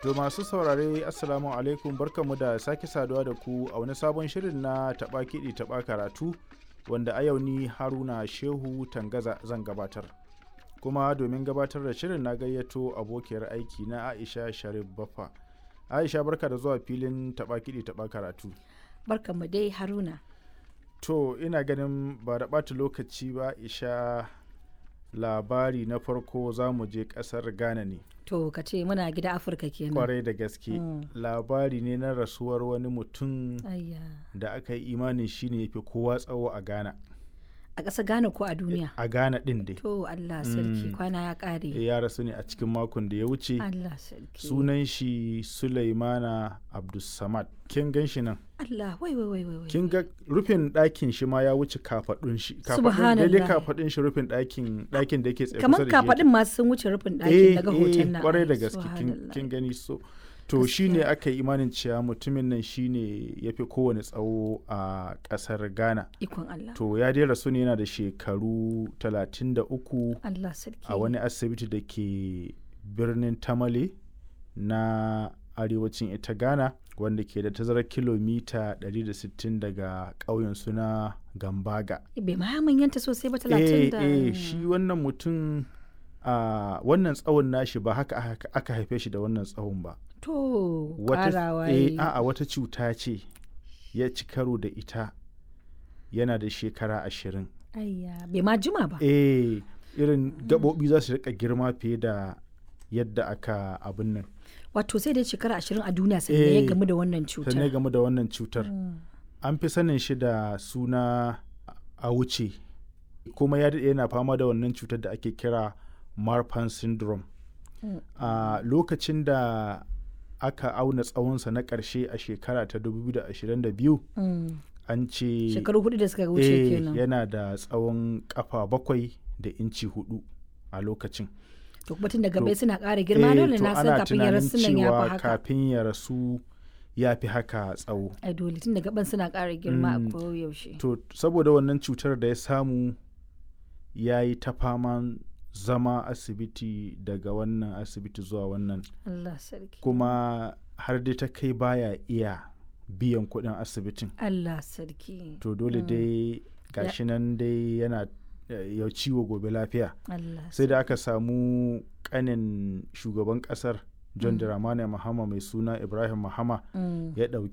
To masu saurare Assalamu alaikum barkanmu da sake saduwa da ku a wani sabon shirin na taɓa kiɗi taɓa karatu wanda a yau ni Haruna Shehu Tangaza zan gabatar. Kuma domin gabatar da shirin na gayyato abokiyar aiki na Aisha Sharif Baffa. Aisha barka da zuwa filin taɓa kiɗi taɓa karatu. Barkanmu dai Haruna. To ina ganin ba da ɓata lokaci ba Aisha labari na farko za mu je ƙasar Ghana ne. To ka ce muna gida Afirka kenan. kwarai da gaske labari ne na rasuwar wani mutum Ayya. da aka yi imanin shi ne fi kowa tsawo a ghana A ƙasa Ghana ko a duniya? a ghana din dai To Allah sarki Mm. kwana ya ƙare. ya rasu ne a cikin makon da ya wuce Allah sarki. sunan shi sulaimana abdulsamad kin gan shi nan Allah wai wai wai wai. wai. kin ga rufin ɗakin shi ma ya wuce kafaɗun shi kafaɗun Subhanallah. daidai kafaɗun shi rufin ɗakin ɗakin da yake tsaye Kamar kusa da shi kafaɗin masu sun wuce rufin eh ɗakin daga eh hoton nan. kwarai da Ai, gaske kin- subhanallah. kin gani so to shine aka yi imanin cewa mutumin nan shine ya fi kowane tsawo a ƙasar ghana Ikon Allah. to ya dai rasu ne yana da shekaru 33 Allah sarki. a wani asibiti da ke birnin tamale na arewacin ita ghana wanda ke da tazarar kilomita 160 daga ƙauyen suna gambaga Bai ma manyanta sosai ba eh talatin da. eh shi wannan mutum a wannan tsawon nashi ba haka aka- aka haife shi da wannan tsawon ba To wata ƙarawa eh, yi. a'a wata cuta ce ya ci karo da ita yana da shekara ashirin Ayya bai ma jima ba. eh irin gaɓoɓi za su rika girma fiye da yadda aka abin nan Wato sai dai shekara ashirin a duniya sannan ya Eh, gamu da wannan sannan cutar. game da wannan cutar Mm. an fi sanin shi da suna a wuce kuma ya daɗe yana fama da wannan cutar da ake kira marfan syndrome Mm. a lokacin da aka auna tsawonsa na ƙarshe a shekara ta 2022 Mm. an ce Shekaru hudu da suka wuce eh, kenan. yana da tsawon kafa bakwai da inci hudu a lokacin to kuma tun daga To, bai suna ƙara girma Eh, dole to na san ana kafin ya tunanin rasu nan ya cewa fi haka kafin ya rasu ya fi haka tsawo ai dole tun daga ban suna ƙara girma Mm. a koyaushe to saboda wannan cutar da ya samu ya yi ta faman zama asibiti daga wannan asibiti zuwa wannan Allah sarki kuma har dai ta kai baya iya biyan kuɗin asibitin Allah sarki to dole dai gashi nan dai yana eh, ya ciwo gobe lafiya Allah sai da aka samu kanin shugaban kasar john dramani mahama mai suna ibrahim mahama Mm. ya ɗauki